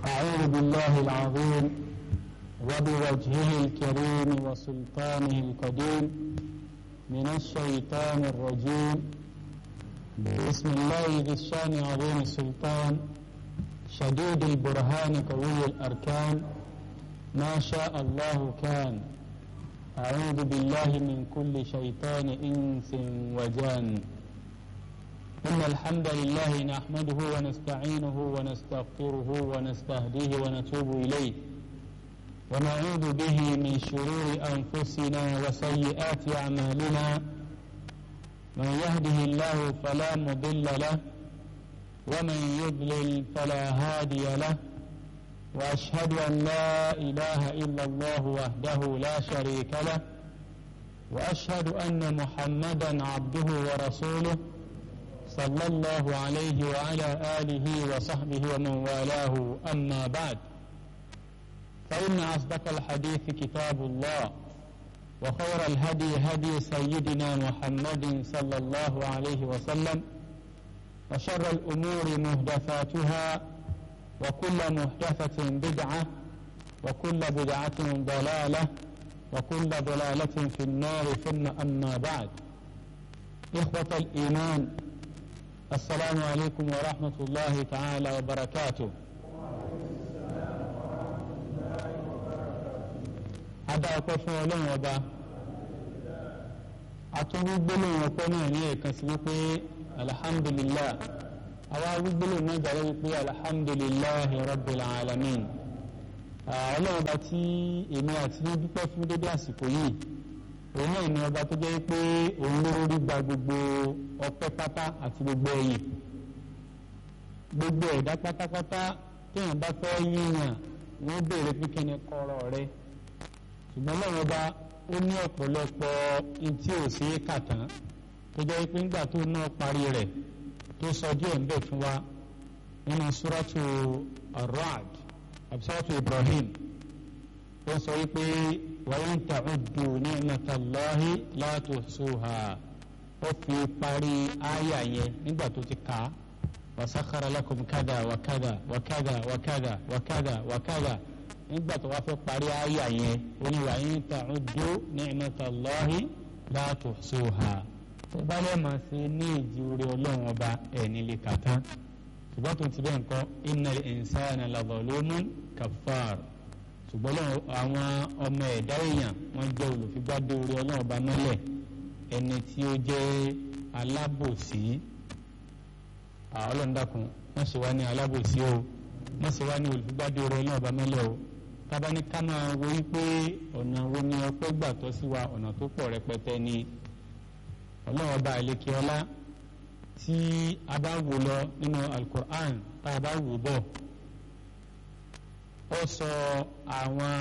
أعوذ بالله العظيم وبوجهه الكريم وسلطانه القديم من الشيطان الرجيم بسم الله ذي الشان عظيم السلطان شديد البرهان قوي الأركان ما شاء الله كان أعوذ بالله من كل شيطان إنس وجان إن الحمد لله نحمده ونستعينه ونستغفره ونستهديه ونتوب إليه ونعوذ به من شرور أنفسنا وسيئات أعمالنا من يهده الله فلا مضل له ومن يضلل فلا هادي له وأشهد أن لا إله إلا الله وحده لا شريك له وأشهد أن محمدا عبده ورسوله صلى الله عليه وعلى آله وصحبه ومن والاه أما بعد فإن أصدق الحديث كتاب الله وخير الهدي هدي سيدنا محمد صلى الله عليه وسلم وشر الأمور مهدفاتها وكل محدثة بدعة وكل بدعة ضلالة وكل ضلالة في النار ثم أما بعد إخوة الإيمان السلام عليكم ورحمة الله تعالى وبركاته adá ọpẹ́ fún Ọlọ́run ọba atúngbígbélóhùn ọpẹ́ náà ní ẹ̀kan sí wípé alhamdulillah àwa gbígbélóhùn náà jàre wípé alhamdulillah rabbil alamin Ọlọ́run ọba tí èmi àti ní dúpẹ́ fún dédé àsìkò yìí òun náà ni ọba tó jẹ́ pé òun ló rí gba gbogbo ọpẹ́ pátá àti gbogbo ẹ̀yìn gbogbo ẹ̀dá pátápátá téèyàn bá fẹ́ yíyàn wọ́n béèrè pé kí ni kọ́rọ̀ rẹ̀ ṣùgbọ́n lọ́wọ́ bá ó ní ọ̀pọ̀lọpọ̀ ntí ò sí kàtàn tó jẹ́ pé ńgbà tó náà parí rẹ̀ tó sọ díẹ̀ ńbẹ̀ fún wa nínú suratu ar-Ra'd àbí suratu Ibrahim ó sọ wípé wa in ta'uddu ni'matallahi la tuhsuha ó fi parí àyà yẹn nígbà tó ti kà á wa sakhkhara lakum kada wa kada wa kada wa kada wa kada wa kada nígbà tó wá fẹ́ parí àyà yẹn oníwà yín ta'uddu ni'matallahi la tuhsuha tó bá lè máa ṣe ní ìjì orí ọlọ́run ọba ẹ̀ nílé kàtá ṣùgbọ́n tó ti bẹ́ẹ̀ nǹkan innal insana la zalumun kaffar ṣùgbọ́n àwọn ọmọ ẹ̀dá èèyàn wọ́n jẹ́ olùfigbádé orí ọlọ́run ọba mọ́lẹ̀ ẹni tí ó jẹ́ alábòsí ọlọ́run dákun wọ́n ṣe wá ní alábòsí o wọ́n ṣe wá ní olùfigbádé orí ọlọ́run ọba mọ́lẹ̀ o tábà ní ká máa wo wípé ọ̀nà wo ni ọpẹ́ gbà tọ́ sí wa ọ̀nà tó pọ̀ rẹpẹtẹ ni ọlọ́run ọba àlekè ọlá tí a bá wò lọ nínú alukur'an tá a bá wò bọ̀ ó sọ àwọn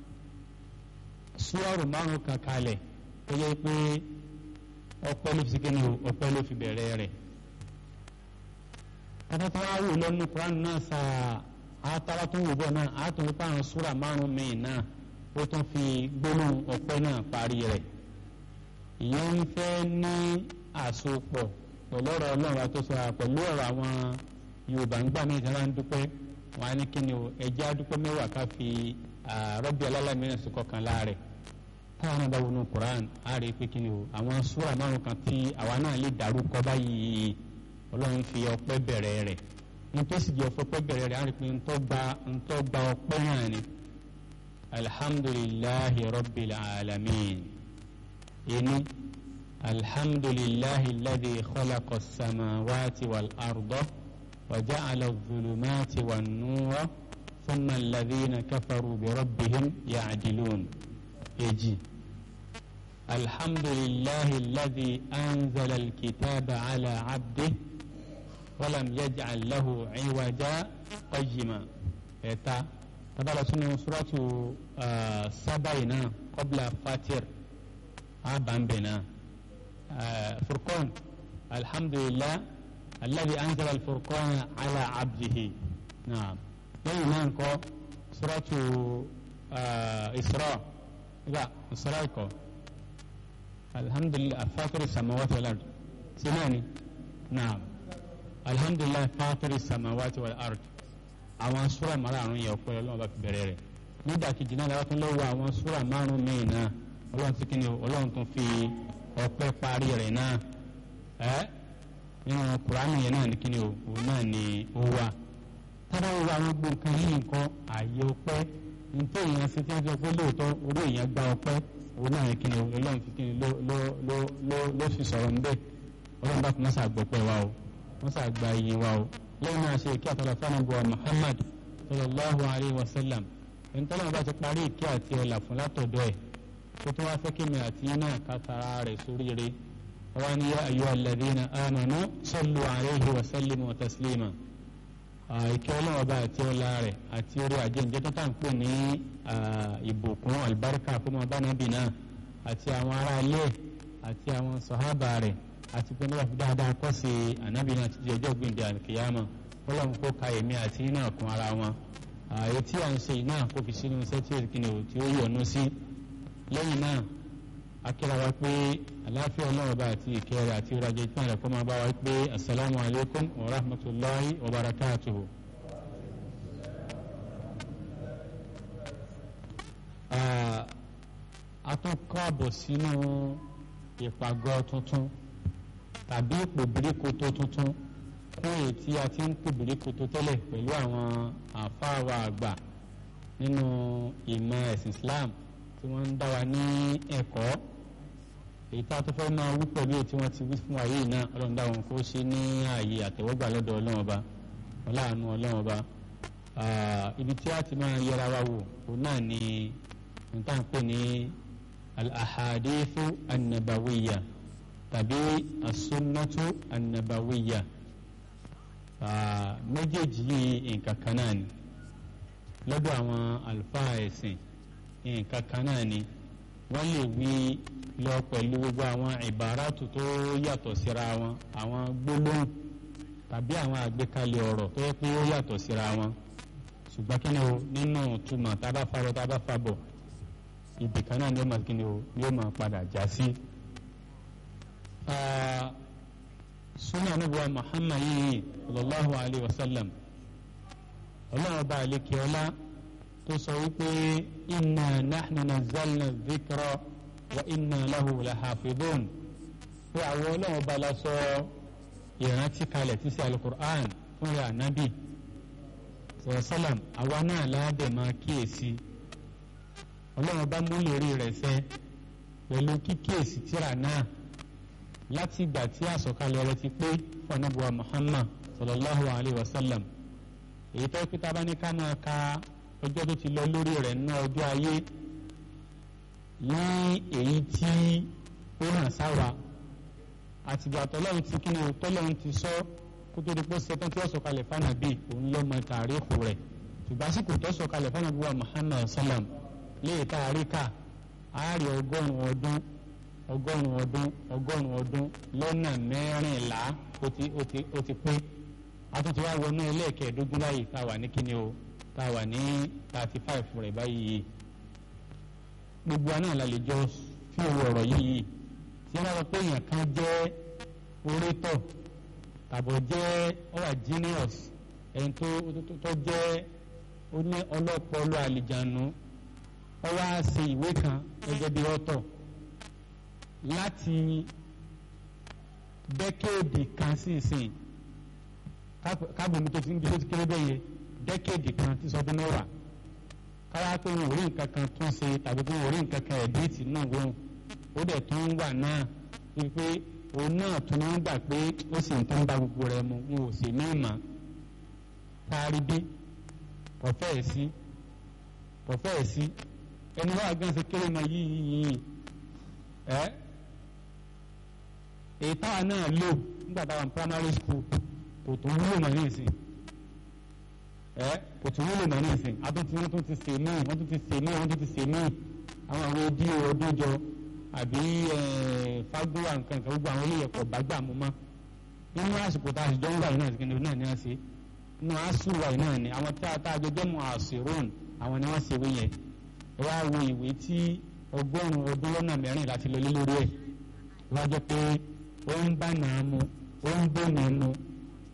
súwárù márùn kan kalẹ̀ tó yẹ pé ọpẹ́ ló fi kíni o ọpẹ́ ló fi bẹ̀rẹ̀ rẹ̀ kátàtà wà wò lọ́nu kur'an náà sáà àtàwọn tó ń wò bọ̀ náà àtún nípa àwọn súrà márùn míì náà ó tún fi gbólóhùn ọpẹ́ náà parí rẹ̀ ìyẹn ń fẹ́ ní àsopọ̀ pẹ̀lú ọ̀rọ̀ ọlọ́run àtọ́sọ pẹ̀lú ọ̀rọ̀ àwọn yorùbá ń gbà mí ìjọba ń dúpẹ́ wọn á ní kí ni o ẹjẹ́ àdúpẹ́ mẹ́wàá ká fi rọ́bì alálàmíràn sí kọkànlá rẹ̀ táwọn náà bá wọnú Quran á rí i pé kí ni o àwọn súrà márùn kan tí àwa náà lè dárúkọ báyìí ọlọ́run fi ọpẹ́ bẹ̀rẹ̀ rẹ̀ nítòsí jẹ́ ọ̀fọ́pẹ́ bẹ̀rẹ̀ rẹ̀ á rí i pé ntọ́ gba ntọ́ gba ọpẹ́ náà ni alhamdulillahi rabbil alamin ẹni alhamdulillahi alladhi khalaqa as-samawati wal arda wa ja'ala adh-dhulumati wan nura thumma alladhina kafaru bi rabbihim ya'dilun èjì alhamdulillahi alladhi anzala al-kitaba ala abdihi. ولم يجعل له عوجا قيما اتا تبارك سنة سورة آه سبعنا قبل فاتر آبان بنا آه فرقان الحمد لله الذي أنزل الفرقان على عبده نعم لما نقول سورة آه إسراء لا إسراء الحمد لله فاطر السماوات والأرض سناني نعم الحمد لله فاطر السماوات والأرض àwọn súrà márùn yẹn ọpẹ́ ọlọ́run bá fi bẹ̀rẹ̀ rẹ̀ nídàkejì náà láwọn tún lọ́wọ́ àwọn súrà márùn míì náà ọlọ́run ti kíni ọlọ́run tún fi ọpẹ́ parí rẹ̀ náà ẹ́ nínú kùránì yẹn náà ní kíni o òun náà ni ó wà tábà wo àwọn gbogbo nǹkan yìí nǹkan ààyè ọpẹ́ nítorí èèyàn ṣe tí wọ́n fi ọpẹ́ lóòótọ́ orí èèyàn gba ọpẹ́ òun náà ní kíni o ọlọ́run fi kíni ló ló ló ló ló fi sọ̀rọ̀ níbẹ̀ ọlọ́run bá fi mọ́sà gbọ́pẹ́ wa o mọ́sà gba iye wa o lẹ́yìn náà ṣe kí àtàlà fánàbọ̀ Muhammad sallallahu alayhi wa sallam ẹni tọ́lá bá ti parí ìkí àti ọ̀là fún látọ̀dọ̀ ẹ̀ tó tó wá fẹ́ kí mi àti iná kátara rẹ̀ sóríire wọ́n ní yá ayyuha alladhina amanu sallu alayhi wa sallimu wa taslima ìkí ọlọ́wọ́ bá àti ọ̀là rẹ̀ àti orí àjẹǹjẹ́ tó tà ń pè ní ìbùkún albarka fún ọba nàbì náà àti àwọn ará ilé àti àwọn sọ̀hábà rẹ̀ àti pé nígbà dáadáa kọ́ sí ànábì náà títí ọjọ́ gbìndé àkìyàmọ̀ ọlọ́run kó ka èmi àti iná kún ara wọn ààyè tí à ń ṣe iná kó fi sínú iṣẹ́ tí èkìní ò tí ó yọ̀nú sí lẹ́yìn náà akíra wa pé àláfíà ọlọ́run bá àti ìkẹrẹ àti ìrajà ìtàn rẹ̀ kó máa bá wa pé asalaamu alaykum wa rahmatulahi wa barakatuhu. a tún kọ́ àbọ̀ sínú ìpàgọ́ tuntun tàbí ipò bíríkoto tuntun kún èyí tí a ti ń pè bíríkoto tẹ́lẹ̀ pẹ̀lú àwọn àfáàwà àgbà nínú ìmọ̀ ẹ̀sìn Islam tí wọ́n ń dá wa ní ẹ̀kọ́ èyí tá a tó fẹ́ máa wí pẹ̀lú èyí tí wọ́n ti wí fún wa yìí náà ọlọ́run dá wọn kó ṣe ní ààyè àtẹ̀wọ́gbà lọ́dọ̀ ọlọ́run ọba ọláàánú ọlọ́run ọba ibi tí a ti máa yẹra wa wò òun náà ni níta ń pè ní al-ahadithu an-nabawiyya tàbí as-sunnatu an-nabawiyya méjèèjì yìí nǹkan kan náà ni lọ́dọ̀ àwọn àlùfáà ẹ̀sìn nǹkan kan náà ni wọ́n lè wí lọ pẹ̀lú gbogbo àwọn ìbáràtù tó yàtọ̀ síra wọn àwọn gbólóhùn tàbí àwọn àgbékalẹ̀ ọ̀rọ̀ tó yẹ pé ó yàtọ̀ síra wọn ṣùgbọ́n kí ni o nínú túmọ̀ tá a bá farọ tá a bá fa bọ̀ ibì kan náà ni ó máa kí ni o yóò máa padà já sí. sunna anabiwa muhammad yìí sallallahu alayhi wa sallam ọlọ́run ọba àlekè ọlá tó sọ wípé inna nahnu nazzalna dhikra wa inna lahu lahafidun pé àwọn ọlọ́run ọba la sọ ìrántí kalẹ̀ tí sí alukur'an fún rẹ̀ ànábì sọ̀rọ̀sálàm àwa náà láàbẹ̀ máa kíyèsí ọlọ́run ọba mú lórí rẹ̀ sẹ́ pẹ̀lú kíkíyèsí tíra náà láti ìgbà tí àsọ̀kalẹ̀ rẹ̀ ti pé fún anábùwà muhammad sallallahu alayhi wa sallam èyí tó pé tá a bá ní ká máa ka ọjọ́ tó ti lọ lórí rẹ̀ ná ọjọ́ ayé ní èyí tí ó hàn sáwa àtìgbà tọ́lọ́run ti kí ni o tọ́lọ́run ti sọ kó tó di pé ṣetán tí ó sọ̀kalẹ̀ fánàbí òun ló mọ tàríkù rẹ̀ ṣùgbọ́n àsìkò tó sọ̀kalẹ̀ fánàbí wa muhammad sallam léè tá a rí kà á rí ọgọ́rùn-ún ọdún ọgọ́rùn-ún ọdún ọgọ́rùn-ún ọdún lọ́nà mẹ́rìnlá ó ti ó ti ó ti pé àtúntò wa wọnú ẹlẹ́ẹ̀kẹ́ẹ̀dógún báyìí tá a wà ní kíni o tá a wà ní thirty five rẹ̀ báyìí gbogbo àná la lè jọ fi owó ọ̀rọ̀ yìí tí wọ́n sọ pé èèyàn kan jẹ́ orétọ̀ tàbọ̀ jẹ́ ọwà genius ẹni tó tó jẹ́ ọlọ́pọlọ àlìjánu ọwọ́ á ṣe ìwé kan gẹ́gẹ́ bí ọ̀tọ̀ láti dẹ́kéèdì kan sí ìsìn káàbọ̀mí tó ti ń bí tó ti kéré bẹ́ẹ̀ yẹ dẹ́kéèdì kan tí sọdún mẹ́wàá káwá pé wọn ò rí nǹkan kan tún ṣe tàbí pé wọn ò rí nǹkan kan ẹ̀díìtì náà wọ́n ó dẹ̀ tún wà náà wípé òun náà tún ń gbà pé ó sì ń tún bá gbogbo rẹ̀ mu wọn ò sì ní ìmọ̀ kárí bí kọ̀fẹ́ ẹ̀ sí kọ̀fẹ́ ẹ̀ sí ẹni wá gan ṣe kéré mọ yìí yìí ẹ èyí táwa náà lò nígbà táwa ní primary school kò tún wúlò mọ́ ní ìsìn ẹ kò tún wúlò mọ́ ní ìsìn àtúntí wọ́n tún ti sè mí wọ́n tún ti sè mí wọ́n tún ti sè mí àwọn àwọn odi ọdún jọ àbí fagbóra nǹkan nǹkan gbogbo àwọn olóyè kọ̀ bá gbà mú mọ́ nínú àsìkò tá a sì jọ ń wà yìí náà sí náà ní àṣẹ nínú àṣù wà yìí náà ni àwọn tí a tá a jọ jẹ́ mọ́ àṣìrún àwọn ni wọ́n ṣe wí yẹn ẹ wá wo ìwé tí ọgọ́rùn-ún ọdún lọ́nà mẹ́rin láti lọ lé lórí ẹ̀ wá jẹ́ pé ó ń bá nàá mu ó ń bó nàá mu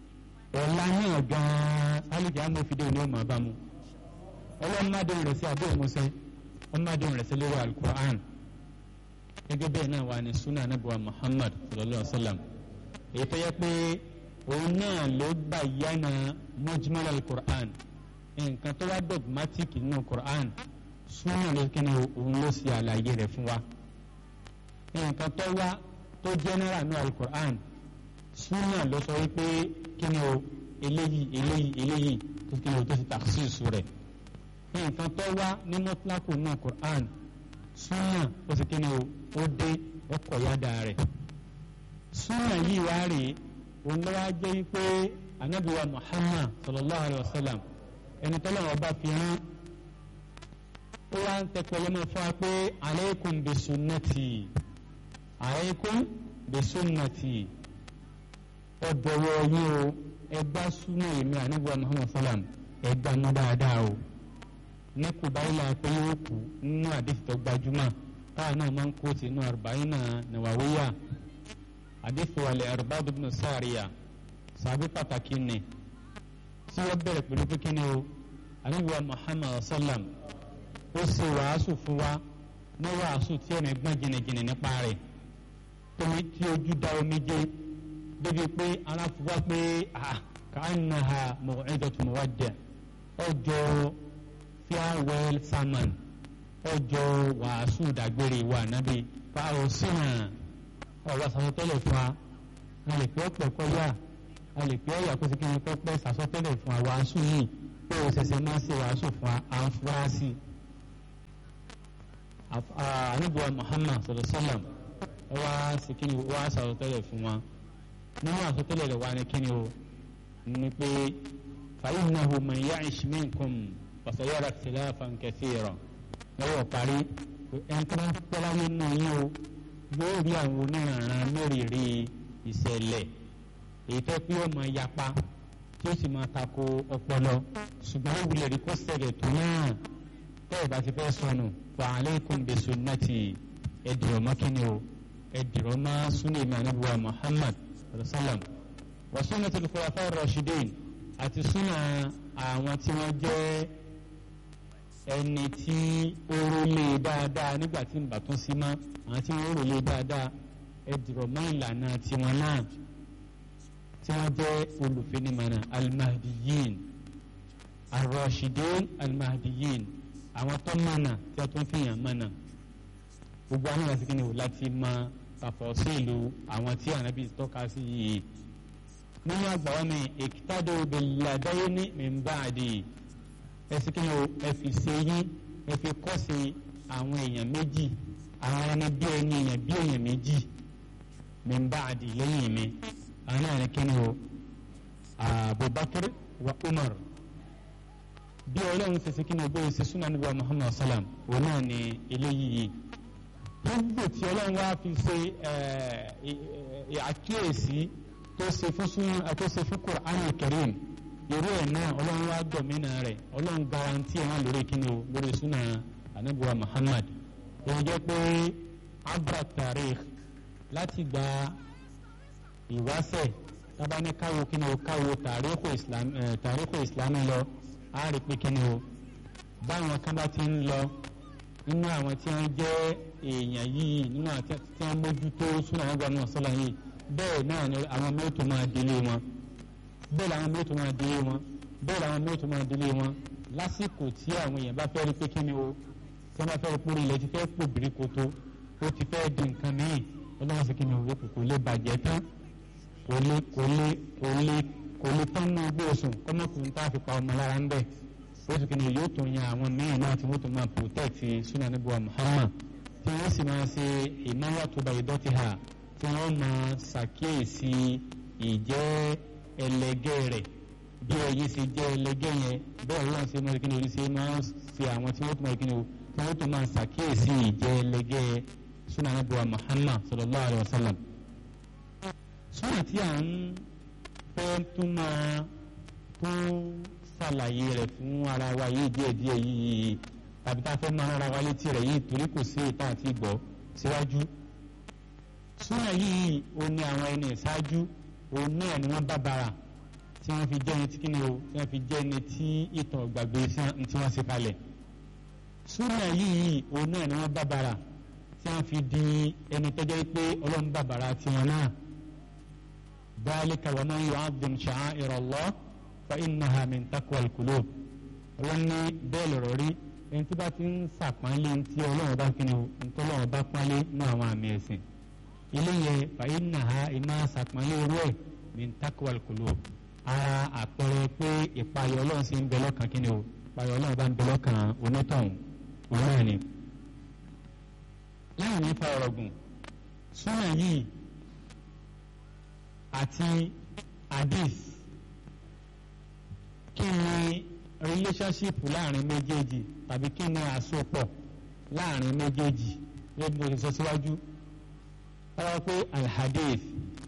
ọ̀la náà gan-an sálíkì amófidé ni ó máa bá mu ọlọ́run má dóhùn rẹ̀ sí abẹ́ ìmúṣẹ́ wọ́n má dóhùn rẹ̀ sí lórí alukur'an gẹ́gẹ́ bẹ́ẹ̀ náà wà ní sunna anabuwa muhammad sallallahu alaihi wa sallam èyí tó yẹ pé òun náà ló bá yánà mujmal alukur'an nǹkan tó wá dogmatic nínú kur'an sunna ló kí ni òun ló ṣe àlàyé rẹ̀ fún wa nǹkan tó wá tó general ní alukur'an sunna ló sọ wípé kí ni o eléyìí eléyìí eléyìí tó kí ni o tó ti takhsis rẹ̀ nǹkan tó wá ní mọ́tíláàkù náà Qur'an súnà ó sì kí ni o ó dé ọkọ̀ yáda rẹ̀ súnà yìí wá rè é òun ló wá jẹ́ wípé anabiwa Muhammad sallallahu alayhi wa sallam ẹni tó lọ́wọ́ bá fi hàn ó wá ń tẹ́kọ̀ lọ́mọ fún wa pé alaykum bi sunnati alaykum bi sunnati ọ̀dọ̀wọ̀ yín o ẹgbà súnà èmi anabiwa Muhammad sallam ẹgbà mọ́ dáadáa o ní kubaila pé yóò kú nínú àdìsí tó gbajúmọ̀ táwọn náà máa ń kó tinú arba'ina nawawiya àdìsí wàlẹ̀ arba'u ibn sáàríyà sàbí pàtàkì ni tí wọ́n bẹ̀rẹ̀ pẹ̀lú pé ni o àníwá muhammad sallam ó ṣe wàásù fún wa ní wàásù tí ẹ̀mí gbọ́n jìnnìjìnnì nípa rẹ̀ tómi tí ojú da omi jẹ́ débi pé aláfọwọ́ pé ka'annaha maw'idatu muwaddi' ọjọ́ farewell sermon ọjọ́ wàásù dàgbére wa nábì fáwọn sínà ọ̀rọ̀ sàsọtẹ́lẹ̀ fún wa a lè pẹ́ ọ̀pẹ̀ kọjá a lè pẹ́ ọ̀yà kó sì kí ni kọ́ pẹ́ sàsọtẹ́lẹ̀ fún wa wàásù yìí pé o ṣẹ̀ṣẹ̀ máa ṣe wàásù fún wa à ń fura sí i. àníbùwà Muhammad sallallahu alaihi wasallam wá sí kí ni wá sàsọtẹ́lẹ̀ fún wa nínú àsọtẹ́lẹ̀ rẹ̀ wá ní kí ni o ní pé fa innahu man ya'ish minkum fasayara ikhtilafan kathira lọ́wọ́ parí ẹnìkan pẹ́láyé náà yín o yóò rí àwọn oníranran mẹ́rìírí ìṣẹ̀lẹ̀ èyí tó pé ó máa yapa tí ó sì máa tako ọpọlọ ṣùgbọ́n ó wulẹ̀ rí kó ṣẹlẹ̀ tó náà tẹ́ ẹ̀ bá ti fẹ́ sọnù fa alaykum bi sunnati ẹ̀dìrọ̀ mọ́ kíni o ẹ̀dìrọ̀ mọ́ sunni mi anabiwa Muhammad sallam wa sunnatul khulafa ar-rashidin àti sunna àwọn tí wọ́n jẹ́ ẹni tí ó rólé dáadáa nígbà tí nbà tún sí mọ́ àwọn tí wọ́n rólé dáadáa ẹ dìrọ̀ mọ́ ìlànà tiwọn náà tí wọ́n jẹ́ olùfinimọ̀nà almahdiyin arrashidin almahdiyin àwọn tó mọ̀nà tí a tún fi hàn mọ̀nà gbogbo àwọn ìwà síkìnnì láti mọ tàfọ́sílù àwọn tí ànábì tọ́ka sí yìí nínú àgbàwọ́ mi iktadu billadayni min ba'di ẹsì kí ni o ẹ fi ṣe yín ẹ fi kọ́ sí àwọn èèyàn méjì àwọn ẹni bí ẹni èèyàn bí èèyàn méjì min ba'di lẹ́yìn mi àwọn náà ní kí ni o Abubakar wa Umar bí ọlọ́run ṣe ṣe kí ni o bóyá ṣe súnà níbi wa Muhammad salam òun náà ní eléyìí gbogbo tí ọlọ́run wá fi ṣe àkíyèsí tó ṣe fún súnà tó ṣe fún Qur'an al-Karim irú ẹ̀ náà ọlọ́run wá gbọ̀mínà rẹ̀ ọlọ́run garanti ẹ̀ náà lórí kíni o lórí súnà anabuwa Muhammad òun jẹ́ pé abra tarikh láti gba ìwáṣẹ̀ tábà ní káwo kíni o káwo tàríkù islam ẹ̀ tàríkù islam lọ á rí pé kíni o báwọn kan bá ti ń lọ nínú àwọn tí wọ́n jẹ́ èèyàn yìí nínú àwọn tí wọ́n mójútó súnà anabuwa náà sọ́la yìí bẹ́ẹ̀ náà ni àwọn mẹ́tò máa délé wọn bẹ́ẹ̀ làwọn mẹ́tò máa délé wọn bẹ́ẹ̀ làwọn mẹ́tò máa délé wọn lásìkò tí àwọn èèyàn bá fẹ́ rí pé kí ni o tí wọ́n bá fẹ́ rí pé ilẹ̀ ti fẹ́ pò bìrìkòtò ó ti fẹ́ di nǹkan míì ọlọ́run sì kí ni o kò lè bàjẹ́ tán kò lè kò lè kò lè kò lè tán ní ogbó oṣù kọ́mọkùnrin tá a fi pa ọmọ lára ń bẹ̀ ó sì kí ni yóò tún yan àwọn míì náà tí wọ́n tún máa protect sunan níbo Muhammad tí wọ́n sì máa ṣe ìnáwó bá ìdọ́tí ha tí wọ́n máa ṣàkíyèsí ìjẹ́ ẹlẹgẹ́ rẹ̀ bí ẹyin ṣe jẹ́ ẹlẹgẹ́ yẹn bẹ́ẹ̀ wọ́n ṣe máa kí ni orí ṣe máa ṣe àwọn tí wọ́n tún máa kí ni o tí wọ́n tún máa ṣàkíyèsí ìjẹ́ ẹlẹgẹ́ sunan abuwa Muhammad sallallahu alayhi wa sallam. sunan tí à ń fẹ́ tún máa tún ṣàlàyé rẹ̀ fún ara wa yìí díẹ̀díẹ̀ yìí tàbí tá a fẹ́ máa rárá wa létí rẹ̀ yìí torí kò sí ìta àti ìgbọ́ síwájú. súnà yìí ó ní àwọn ẹni ìṣáájú òun náà ni wọ́n bá bara tí wọ́n fi jẹ́ ẹni tí kíni o tí wọ́n fi jẹ́ ẹni tí ìtàn gbàgbé tí wọ́n ṣe kalẹ̀ súnà yìí òun náà ni wọ́n bàbàrà tí wọ́n fi di ẹni tó jẹ́ pé ọlọ́run bàbàrà tiwọn náà dhalika wa man yu'azzim sha'a'ira Allah fa innaha min taqwal qulub ọlọ́run ní bẹ́ẹ̀ lọ̀rọ̀ rí ẹni tí bá ti ń sàpánlé tí ọlọ́run bá kíni o tí ọlọ́run bá pánlé ní àwọn àmì ẹ̀sìn ilé yẹn fa innaha ìmọ̀ sàpánlé owó ẹ̀ min taqwal qulub ara àpẹẹrẹ pé ìpayọ ọlọ́run sì ń bẹ lọ́kàn kíni o ìpayọ ọlọ́run bá ń bẹ lọ́kàn onítọ̀hún òun náà ni. láwọn ní fa ọ̀rọ̀ gùn súnà yìí àti hadith kí ni relationship láàrin méjèèjì tàbí kí ni àsopọ̀ láàrin méjèèjì lẹ́nu tó ti sọ síwájú wọ́n pé alhadith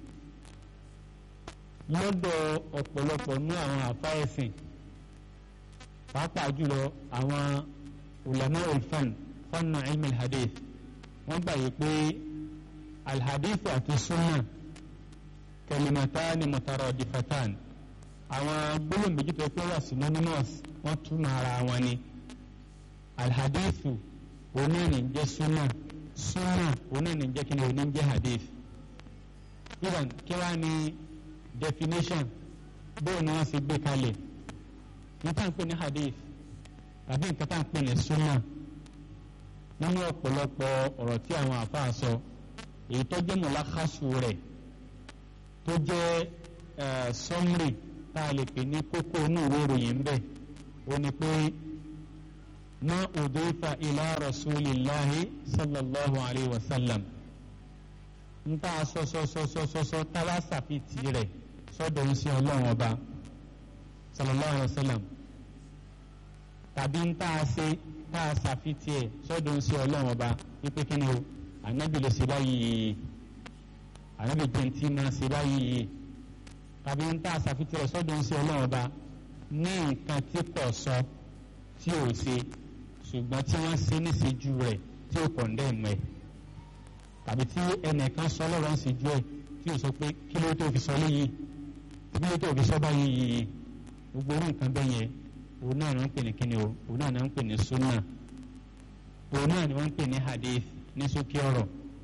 lọ́dọ̀ ọ̀pọ̀lọpọ̀ ní àwọn àfáẹ́sìn pàápàá jùlọ àwọn ulama ulfan fanna ilmi alhadith wọ́n gbà yí pé alhadith àti sunna kalimatani mutaradifatan àwọn gbólóhùn méjì tó pé wà synonymous wọ́n túmọ̀ ara wọn ni alhadithu òun náà ní jẹ́ sunna sunna òun náà ní jẹ́ kí ni òun ní jẹ́ hadith even kí wàá ní definition bóun ni wọ́n ṣe gbé kalẹ̀ ní tá à ń pè ní hadith tàbí nǹkan tá à ń pè ní sunna nínú ọ̀pọ̀lọpọ̀ ọ̀rọ̀ tí àwọn àfáà sọ èyí tó jẹ́ mọ̀lákàsù rẹ̀ tó jẹ́ summary tá a lè pè ní kókó inú ìwé ìròyìn ń bẹ̀ ó ní pé ma udifa ila rasulillahi sallallahu alayhi wa sallam ń tá a sọ sọ sọ sọ sọ sọ tá a wá sàfitì rẹ̀ sọ́dọ̀ ń sí ọlọ́run ọba sallallahu alayhi wa sallam tàbí ń tá a ṣe tá a ṣàfitì ẹ̀ sọ́dọ̀ ń sí ọlọ́run ọba wípé kí ni o ànábì ló ṣe báyìí ànábì jẹ́ntì máa ṣe báyìí tàbí ń tá a ṣàfitì rẹ̀ sọ́dọ̀ ń sí ọlọ́run ọba ní nǹkan tí kò sọ tí ò ṣe ṣùgbọ́n tí wọ́n ṣe níṣejú rẹ̀ tí ò kọ̀ndẹ́ẹ̀mù ẹ̀ tàbí tí ẹnìkan sọ lọ́rọ̀ ń ṣejú ẹ̀ tí ò sọ pé kí ló tó fi sọ léyìí kí ló tó fi sọ báyìí gbogbo orú nǹkan bẹ́ẹ̀ yẹn òun náà ni wọ́n ń pè ní kíni o òun náà ni wọ́n ń pè ní sunna òun náà ni wọ́n ń pè ní hadith ní sókè ọ̀rọ̀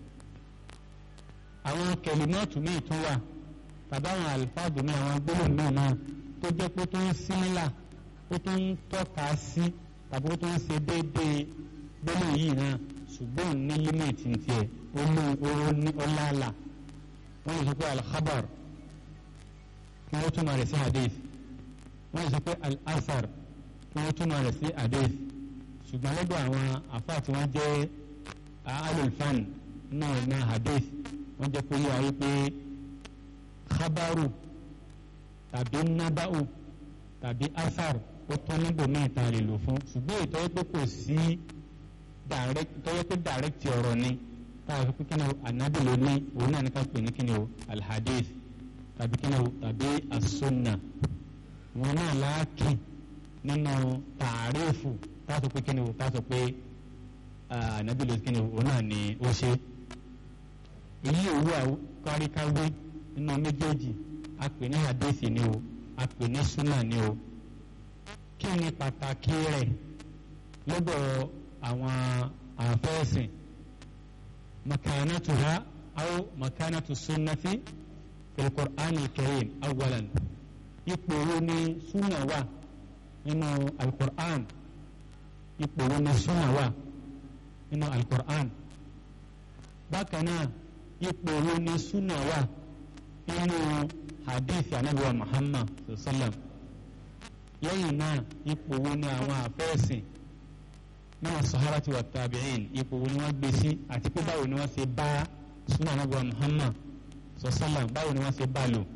àwọn kẹlímọ́ọ̀tù míì tún wà tàbí àwọn àlùfáàdù míì àwọn gbólóhùn míì náà tó jẹ́ pé tó ń símílà ó tó ń tọ́ka sí tàbí ó tó ń ṣe déédéé gbólóhùn yìí náà ṣùgbọ́n ní límìtì tiẹ̀ ó mú oró ní ọláàlà wọ́n lè sọ pé alkhabar kí wọ́n túmọ̀ rẹ̀ sí hadith wọ́n lè sọ pé al-asar kí wọ́n túmọ̀ rẹ̀ sí hadith ṣùgbọ́n lọ́dọ̀ àwọn àfáà tí wọ́n jẹ́ alulfan náà ní hadith wọ́n jẹ́ pé yíwa wípé khabaru tàbí naba'u tàbí asar ó tán níbò míì tá a lè lò fún ṣùgbọ́n ìtọ́jú pé kò sí tọ́jú pé direct ọ̀rọ̀ ni táà fi pé kí ni anabi ló ní òun náà ní ká pè ní kí ni o alhadith tàbí kí ni o tàbí asunna wọn náà láàkì nínú tààrífù táà sọ pé kí ni o táà sọ pé anabi ló kí ni o òun náà ni ó ṣe èyí òwú káríkáwé nínú méjèèjì a pè ní hadith ni o a pè ní sunna ni o kí ni pàtàkì rẹ̀ lọ́dọ̀ àwọn àfẹ́sìn مكانتها أو مكانة السنة في القرآن الكريم أولا يقولون سنة وا إنه القرآن يقولون سنة وا إنه القرآن بكنا يقولون سنة وا إنه حديث عن النبي محمد صلى الله عليه وسلم lẹ́yìn náà ipò wo ni àwọn àfẹ́sìn náà sahabati wa tabi'in ipò wo ni wọ́n gbé sí àti pé báwo ni wọ́n ṣe bá sunna anabu muhammad sọsọlá báwo ni wọ́n ṣe bá lò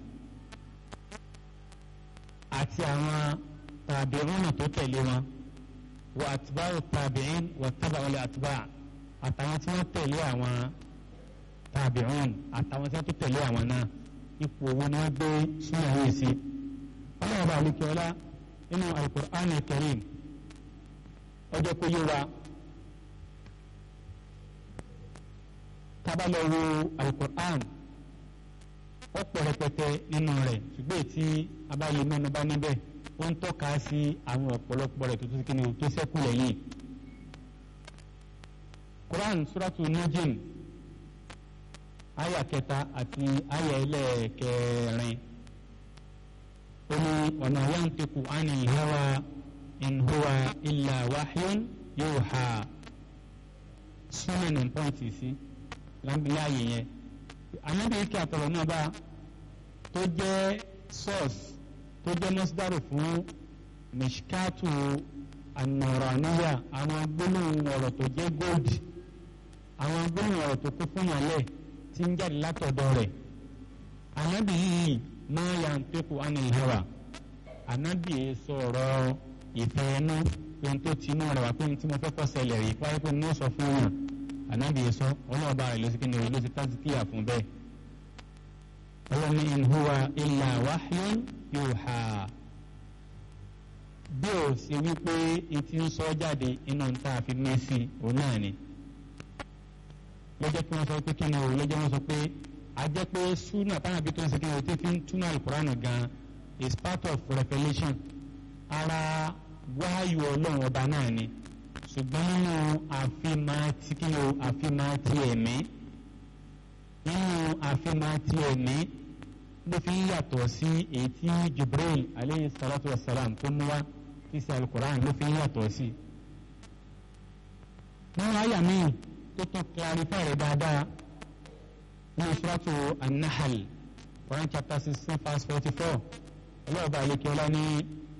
àti àwọn tabi'un tó tẹ̀lé wọn wa atba'u tabi'in wa taba'u li atba' àtàwọn tí wọ́n tẹ̀lé àwọn tabi'un àtàwọn tí wọ́n tó tẹ̀lé àwọn náà ipò wo ni wọ́n gbé sunna yìí sí ọlọ́run bá alẹ́ kí ọlá nínú al-Qur'an al-Karim ọjọ́ kó yé wa tábàlọ́ wo alukur'an ọ̀pọ̀ rẹpẹtẹ nínú rẹ̀ ṣùgbọ́n tí abáyé mẹ́nu bá níbẹ̀ ó ń tọ́ka sí àwọn ọ̀pọ̀lọpọ̀ rẹ̀ tó tó kí ni tó sẹ́kù lẹ́yìn. Quran suratu Najm aya kẹta àti aya ẹlẹ́ẹ̀kẹrin ó ní ọ̀nà yantiqu anil hawa in huwa illa wahyun yuha súnmọ́ ní pọ́ǹtì sí láàyè yẹn anábìyí kí àtọ̀rọ̀ náà bá tó jẹ́ source tó jẹ́ mọ́sídàrú fún mishkatu anọ̀ràníyà àwọn gbólóhùn ọ̀rọ̀ tó jẹ́ gold àwọn gbólóhùn ọ̀rọ̀ tó kún fún yànlẹ̀ tí ń jáde látọ̀dọ̀ rẹ̀ anábìyí máa yà ń pẹ́kù anil hawa anábìyí sọ̀rọ̀ ìfẹ́ ẹnu pé tó ti inú rẹ̀ wá pé tí mo fẹ́ kọ́ ṣẹlẹ̀ rí wáyé pé ní ó sọ fún yàn ànábìyẹ sọ ọlọ́ọ̀bá rẹ̀ ló sì kíni ló sì tásíkìyà fún bẹ́ẹ̀. ọlọ́ni in huwa illa wahyun yuha. bí o sì wípé etí ń sọ jáde inú ta fi mí sí òun náà ni. lọ́jọ́ pé wọ́n sọ pé kíni o lọ́jọ́ wọ́n sọ pé a jẹ́ pé súnà táwọn àbí tó ń sọ kíni o tí fi ń túnú àlùkùránì gan is part of revelation ara wáyù ọlọ́run ọba náà ni ṣùgbọ́n nínú àfimàtí kí o àfimàtí ẹ̀mí nínú àfimàtí ẹ̀mí ló fi ń yàtọ̀ sí èyí tí Jibril aleyhi salatu wa salam tó mú wá tí sí alukoran ló fi ń yàtọ̀ sí. nínú àyà míì tó tún clarify rẹ̀ dáadáa nínú suratu an-Nahl Quran chapter sixteen verse forty four ọlọ́ọ̀bá àlekè ọlá ní.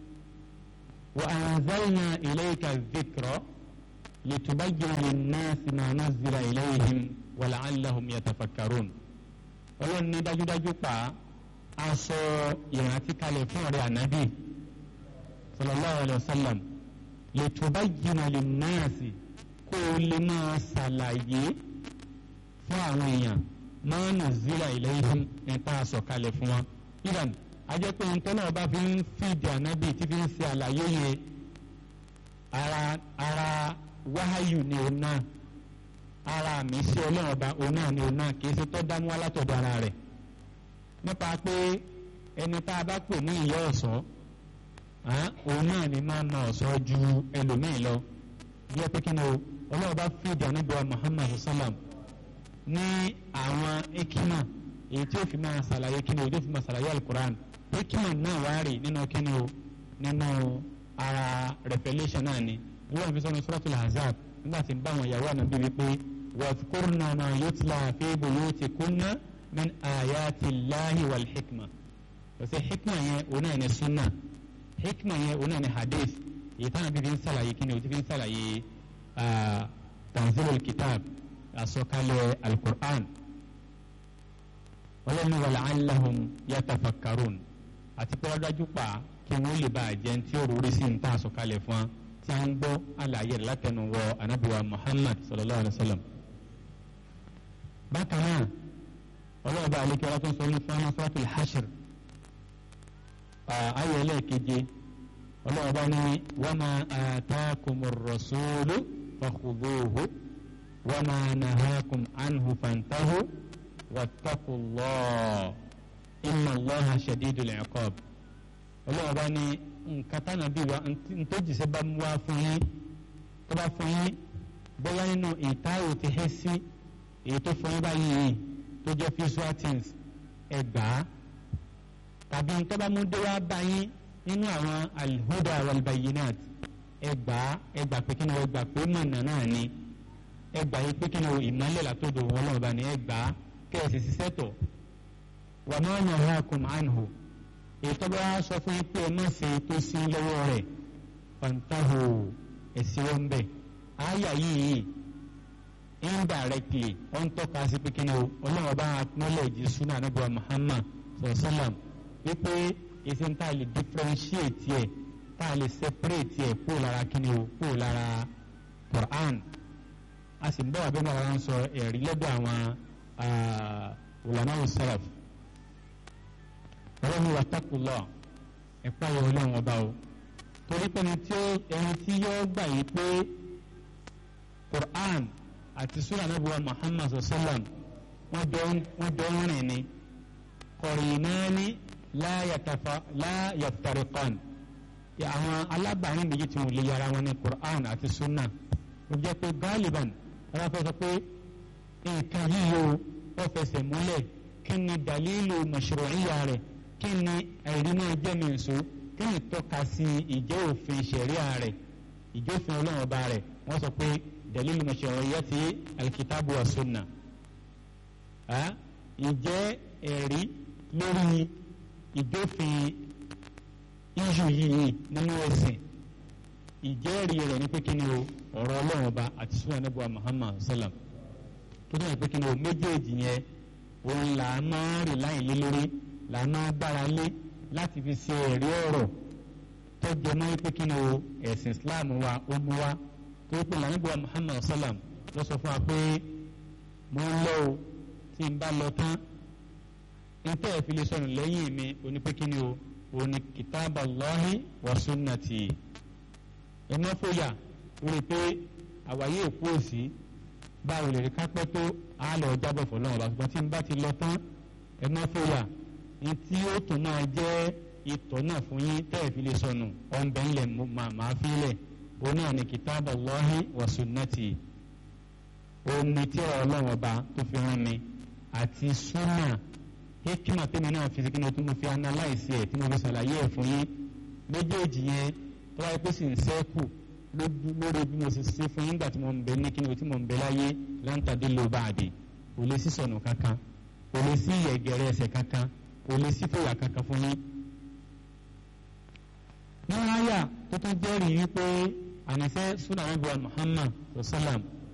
وأنزلنا إليك الذكر لتبين للناس ما نزل إليهم ولعلهم يتفكرون ọlọ́run ní dájúdájú pa aṣọ ìrántí kalẹ̀ fún ọ̀rẹ́ ànábì sallallahu alayhi wa sallam litubayyina linnasi kó o lè máa ṣàlàyé fún àwọn èèyàn ma nuzila ilayhim nípa aṣọ kalẹ̀ fún wọn. ìdàn ajẹ́ pé ntọ́nà ọba fi ń fìdí ànábì tí fi ń ṣe àlàyé yẹn ara ara wáhàyù ni òun náà ara mi sí ọlọ́run ọba òun náà ni òun náà kì í ṣe tọ́ dámú alátọ̀dọ̀ ara rẹ̀ nípa pé ẹni tá a bá pè ní ìyá ọ̀ṣọ́ òun náà ni máa na ọ̀ṣọ́ ju ẹlòmíì lọ bí ẹ pé kí ni o ọlọ́run ọba fìdí ànábì wa Muhammad sallam ní àwọn ekima èyí tí ó fi máa ṣàlàyé kí ni o tí ó fi máa ṣàlàyé alukur'an hikima náà wá rí nínú kíni o nínú ara revelation náà ni wọ́n fi sọ́nà suratul Ahzab nígbà tí ń bá àwọn ìyàwó ànábì wípé wadhkurna ma yutla fi buyutikunna min ayati llahi wal hikma lọ́sẹ̀ hikma yẹn òun náà ní sunna hikma yẹn òun náà ní hadith èyí táwọn bíbí ń ṣàlàyé kíni o ti fi ń ṣàlàyé tanzilul kitab àsọkalẹ̀ alukur'an ọlọ́ni wa la'allahum yatafakkarun àti pé wọ́n dájú pa kí wọ́n lè bá àjẹ́ tí ó rúrí sí ní tààsọ̀ kalẹ̀ fún wa tí a ń gbọ́ àlàyé rẹ̀ látẹnu wọ anábìwá Muhammad sallallahu alayhi wa sallam. bákan náà ọlọ́ọ̀bá àlekí ọlá tó ń sọ ní fún ọmọ suratul hashr ayé ẹlẹ́ẹ̀keje ọlọ́ọ̀bá ní wa ma atakumur rasulu fakhudhuhu wa ma nahakum anhu fantahu wattaqullah inna allaha shadidul iqab ọlọ́wọ́ bá ní nǹkan tánà bí wa ntòjìṣẹ́ bá mú wá fún yín tó bá fún yín bóyá nínú ìtayò ti hẹ́ sí èyí tó fún yín báyìí yìí tó jẹ́ visual things ẹgbàá tàbí tó bá mú dé wá bá yín nínú àwọn alhuda walbayinat ẹgbàá ẹgbàá pé kí ni ẹgbàá pé mọ̀nà náà ni ẹgbàá yìí pé kí ni ìmọ̀lẹ̀ látọ̀dọ̀ wọn lọ́wọ́ bá ní ẹgbàá kẹ́ẹ̀sì ṣiṣẹ́ tọ̀ wà máa nà ha kùn ànhù ètò bá wá sọ fún yín pé ẹ má ṣe tó sí lọ́wọ́ rẹ̀ fantahu ẹ̀sìn wọn bẹ̀ àyà yìí indirectly ó ń tọ́ka sí pé kíni o ọlọ́run bá acknowledge sunna anabi wa Muhammad sallam wípé èsì ń tà lè differentiate yẹ tà lè separate yẹ kó lára kíni o kó lára Quran a sì ń bọ̀ wá bẹ́ẹ̀ náà wọ́n sọ ẹ̀rí lọ́dọ̀ àwọn ulama salaf ọlọ́run ní wàtàkùlọ̀ ẹ̀pá yọ ọlọ́run ọba o torí pé ẹni tí yóò gbà yí pé Quran àti sura anabiwa Muhammad sallam wọ́n jọ ń rìn ni kọ̀rìnàní la yaftariqan àwọn alábàárín méjì tí wọ́n lè yára wọn ní Qur'an àti sunna ó jẹ́ pé galiban wọ́n fẹ́ sọ pé nǹkan yìí o wọ́n fẹsẹ̀ múlẹ̀ kí ni dalilu mashru'iyya rẹ̀ kí ni àìrínà jẹ́mìíso kí ni tọ́ka sí ìjẹ́ òfin ṣẹ̀ríà rẹ̀ ìjófin ọlọ́run ọba rẹ̀ wọ́n sọ pé dalilu mashru'iyyati alkitabu wa sunna ìjẹ́ ẹ̀rí lórí ìjófin iṣu yìí nínú ẹ̀sìn ìjẹ́rìí rẹ̀ ní pé kí ni o ọ̀rọ̀ ọlọ́run ọba àti sunnah Ànábì Muhammad sallam tó dẹ̀ pé kí ni o méjèèjì yẹn òun là á máa rìn láyìn lé lórí là á máa gbára lé láti fi ṣe ẹ̀rí ọ̀rọ̀ tó jẹ mọ́ pé kí ni o ẹ̀sìn Islam wa ó mú wa tó pé Ànábì Muhammad sallam ló sọ fún wa pé mo ń lọ o tí n bá lọ tán n tẹ́ ẹ̀ fi lè sọnù lẹ́yìn mi oní pé kí ni o òní kìtàbà Allahi wa sunnati ẹ má fòyà lórí pé àwáyé òkú òsì báwo lè rí kápẹ́ tó á lọ jábọ̀ fọlọ́run ọba ṣùgbọ́n tí n bá ti lọ tán ẹ má fòyà ní tí ó tún máa jẹ́ ìtọ́ náà fún yín tẹ́ ẹ̀ fi lè sọnù ọ̀nbẹ ńlẹ̀ màá fi lẹ̀ òun náà ní kìtàbà Allahi wa sunnati omi tí ọlọ́run ọba tó fi rán mi àti súnà hikima tẹ́mi náà fi sikinu tí mo fi analyse ẹ̀ tí mo fi ṣàlàyé ẹ̀ fún yín méjèèjì yẹn tó wáyé pé sì ń sẹ́kù lórí bí mo ṣe ṣe fún yín gbà tí mo ń bẹ ní kíni o tí mo ń bẹ láyé láǹtàdé ló bá àdè kò lè sí sọnù kankan kò lè sí ìyẹ̀gẹ̀rẹ̀ ẹsẹ̀ kankan kò lè sí fòyà kankan fún yín. nínú àyà tó tún jẹ́rìí wípé àníṣe sunan abu muhammad sallam